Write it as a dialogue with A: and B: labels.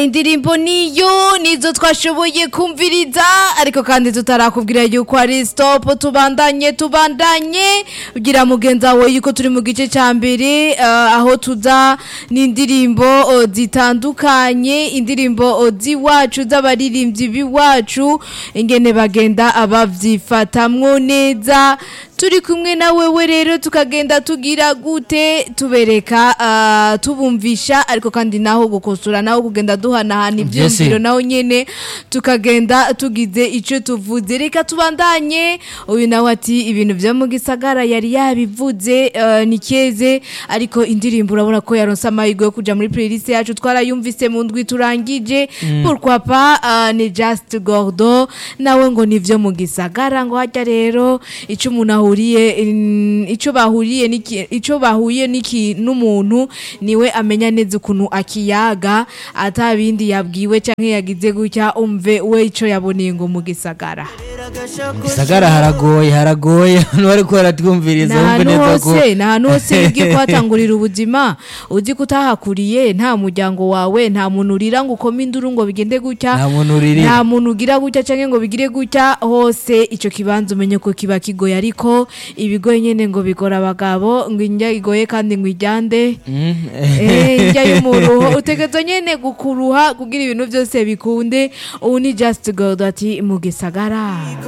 A: indirimbo niyo nizo twashoboye kumviriza ariko kandi tutarakubwira yuko ari stop tubandanye tubandanye ugira mugenzi wawe yuko turi mu gice cya mbere eh, aho tuza n'indirimbo oh, zitandukanye indirimbo oh, z'iwacu z'abaririmbyi b'iwacu ingene bagenda abavyifatamwo neza turi kumwe na wewe rero tukagenda tugira gute tubereka ah, tubumvisha ariko kandi naho gukosora naho kugenda duhanahana ivyumviro naho nyene tukagenda tugize ico tuvuze reka tubandanye uyu nawe ati ibintu vyo mu gisagara yari yabivuze eh, ni keze ariko indirimbo urabona ko yaronse amahirwe yo kuja muri playlist yacu twarayumvise mu ndwi turangije pourquoi pas ah, ni Just Gordo nawe ngo nivyo mu gisagara ngo hajya rero ico umuntu ahuriye mm, ico bahuriye niki ico bahuye niki n'umuntu niwe amenya neza ukuntu akiyaga ata bindi yabwiwe canke yagize gutya umve we ico yaboneye ngo mu gisagara
B: gisagara haragoye haragoye hano bariko baratwumviriza
A: ni
B: wumve
A: ahantu
B: neza ko
A: hose ni ahantu hose ugiye kuhatangurira ubuzima uzi ko utahakuriye nta muryango wawe nta muntu urira ngo ukome induru ngo bigende gutya
B: nta muntu uririra
A: nta muntu ugira gutya cyangwa ngo bigire gutya hose icyo kibanza umenye ko kiba kigoye ariko ibigoye nyine ngo bigora abagabo ngo indya igoye kandi ngo ijyande
B: Mm,
A: Eh, indya y'umuruho utegerezwa nyine gukuruha kugira ibintu byose bikunde ubu ni just god ati mu gisagara